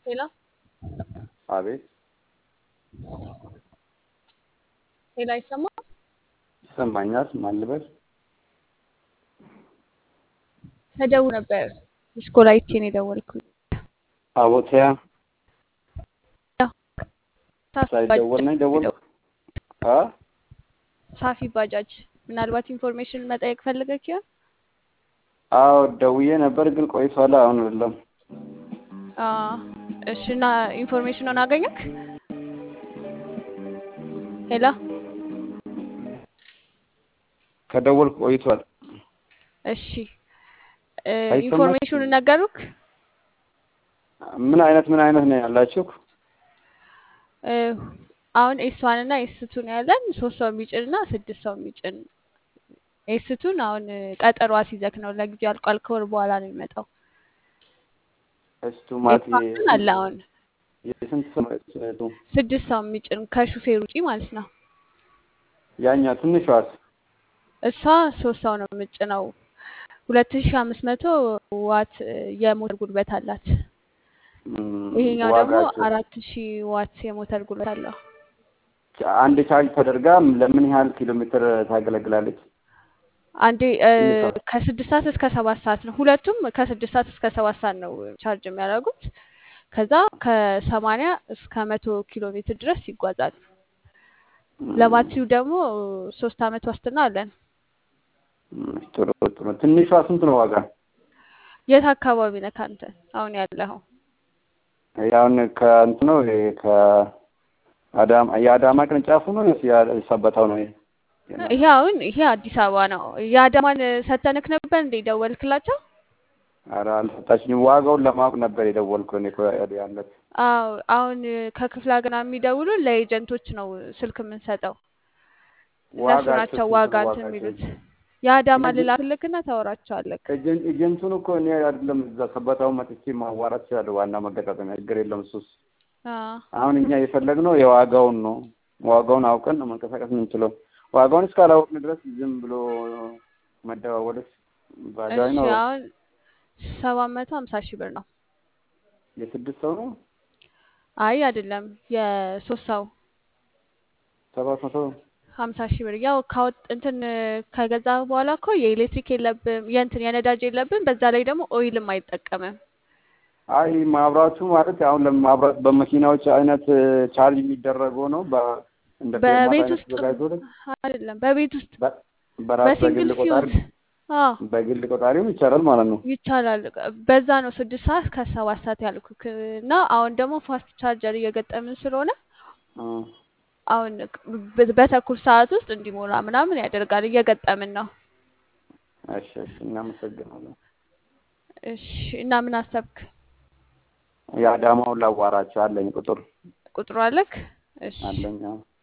ሄሎ አቤት ሄሎ፣ አይሰማም? ይሰማኛል። ማን ልበል? ተደውሎ ነበር። ሚስኮል አይቼ ነው የደወልኩት። አቦቲያ ሳፊ ሳይደወል ነኝ ደወልኩ። አ ሳፊ ባጃጅ ምናልባት ኢንፎርሜሽን መጠየቅ ፈልገህ ይሆን? አዎ ደውዬ ነበር ግን ቆይቷል። አሁን አይደለም። አ እሺ። እና ኢንፎርሜሽኑን አገኘክ? ሄሎ ከደወልኩ ቆይቷል። እሺ እ አይሰማም? ኢንፎርሜሽኑን ነገሩክ? ምን አይነት ምን አይነት ነው ያላችሁ? እ አሁን ኤስዋን እና ኤስቱን ያለን ሶስት ሰው የሚጭን እና ስድስት ሰው የሚጭን ኤስቱን አሁን ቀጠሮ አስይዘክ ነው ለጊዜው አልቋል። ከወር በኋላ ነው የሚመጣው። እስቱ ማት ኤስዋን ግን አለ አሁን የስንት ሰው ነው እሱ? ስድስት ሰው የሚጭን ከሹፌር ውጪ ማለት ነው። ያኛ ትንሿስ? እሷ ሶስት ሰው ነው የምጭነው። ሁለት ሺ አምስት መቶ ዋት የሞተር ጉልበት አላት። ም፣ ይሄኛው ደግሞ ዋጋቸው አራት ሺ ዋት የሞተር ጉልበት አለው። አንድ ቻርጅ ተደርጋ ለምን ያህል ኪሎ ሜትር ታገለግላለች? አንዴ እ ትንሿ ከስድስት ሰዓት እስከ ሰባት ሰዓት ነው። ሁለቱም ከስድስት ሰዓት እስከ ሰባት ሰዓት ነው ቻርጅ የሚያደርጉት። ከዛ ከሰማንያ እስከ መቶ ኪሎ ሜትር ድረስ ይጓዛሉ። ም፣ ለባትሪው ደግሞ ሶስት አመት ዋስትና አለን። ም፣ ጥሩ ጥሩ። ትንሿ ስንት ነው ዋጋ? የት አካባቢ ነህ አንተ አሁን ያለኸው? ያውን ከእንትን ነው ይሄ ከአዳማ የአዳማ ቅርንጫፉ ነው ወይስ የሰበታው ነው? ይሄ የእናንተ? ይሄ አሁን ይሄ አዲስ አበባ ነው። የአዳማን ሰተንክ ነበር እንዴ ደወልክላቸው? ኧረ አልሰጣችኝም። ዋጋውን ለማወቅ ነበር የደወልኩት እኔ እኮ ያለት አዎ አሁን ከክፍለ ሀገር ምናምን ለኤጀንቶች ነው ስልክ የምንሰጠው። እነሱ ዋጋቸው ናቸው ስንት ዋጋ ነው? እንትን ዋጋቸው የሚሉት። የአዳማ ኤጀንት ልላክልክና ታወራቸዋለክ። ኤጀንት ኤጀንቱን እኮ እኔ አይደለም እዛ ሰበታው መጥቼ ማዋራት እችላለሁ። ዋና መገጣጠሚያ ችግር የለም እሱስ። አዎ አሁን እኛ የፈለግነው የዋጋውን ነው። ዋጋውን አውቀን ነው መንቀሳቀስ የምንችለው። ዋጋውን እስካላወቅን ድረስ ዝም ብሎ መደዋወልስ ባዳይ እሺ ነው። አሁን ሰባት መቶ ሀምሳ ሺህ ብር ነው። የስድስት ሰው ነው አይ አይደለም የሶስት ሰው ሰባት መቶ ሀምሳ ሺህ ብር ያው ካወጥ እንትን ከገዛ በኋላ እኮ የኤሌክትሪክ የለብም የእንትን የነዳጅ የለብም። በዛ ላይ ደግሞ ኦይልም አይጠቀምም። አይ ማብራቱ ማለት አሁን ለማብራት በመኪናዎች አይነት ቻርጅ የሚደረገው ነው። በ እንደ ፌርማታ በቤት አይነት ውስጥ ተዘጋጅቶ አይደለም በቤት ውስጥ በ- በራስ በሲንግል በግል ቆጣሪ ፊውዝ አዎ በግል ቆጣሪም ይቻላል ማለት ነው። ይቻላል። በዛ ነው ስድስት ሰዓት ከሰባት ሰዓት ያልኩክ እና አሁን ደግሞ ፋስት ቻርጀር እየገጠምን ስለሆነ እ አሁን በ- በተኩል ሰዓት ውስጥ እንዲሞላ ምናምን ያደርጋል። እየገጠምን ነው። እሺ እሺ፣ እናመሰግናለን። እሺ እና ምን አሰብክ? የአዳማውን ላዋራቸው አለኝ ቁጥር ቁጥሩ አለክ? እሺ አለኝ። አዎ።